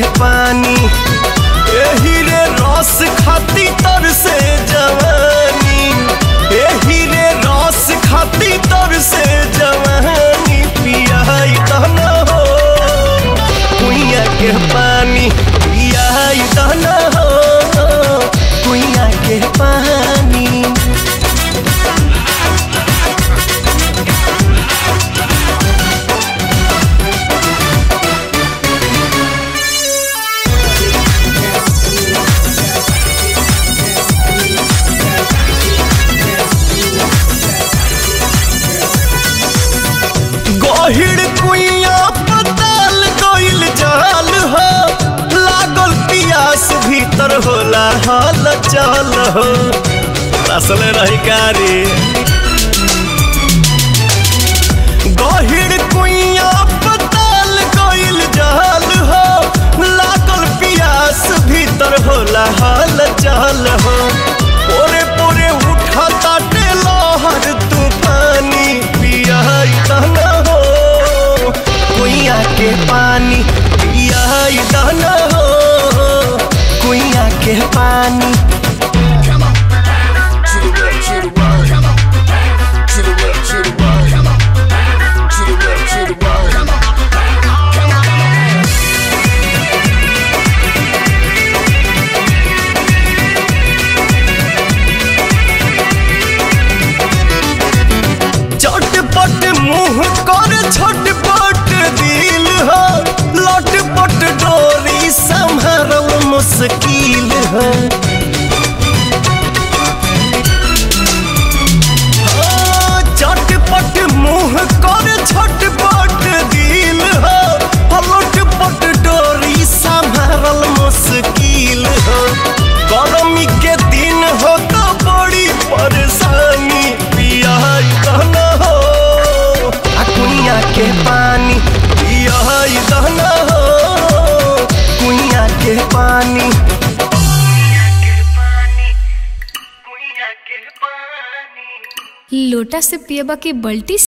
पानी एही रे रस खाती तर से जवानी एही रे रस खाती तर से जवानी पियाई दहना हो कुइया के पानी पियाई दहना हो कुइया के पानी गहिड़ कुइया पताल गइल जाल हो लागल पियास भीतर होला हाल चाल हो असल रही कारी गहिड़ कुइया पताल गइल जाल हो लागल पियास भीतर होला हाल चाल हो पोरे पोरे उठा ताटे लहर तूफानी पियाई दहना हो कुइया के पानी पियाई दहना हो कुइया के पानी To the left, to the right. To the left, to the right. To the left, to the right. चटपट मुंह कर छटपट दिल हो लटपट डोरी संभरल मुश्किल हो हाँ, चटपट मुंह कर छटपट दिल हो लटपट डोरी संभरल मुश्किल हो गर्मी के दिन हो तो बड़ी परेशानी पियाई दहना हो आ कुइया के पानी पियाई दहना हो कुइया के पानी लोटा से पियबा के बल्टी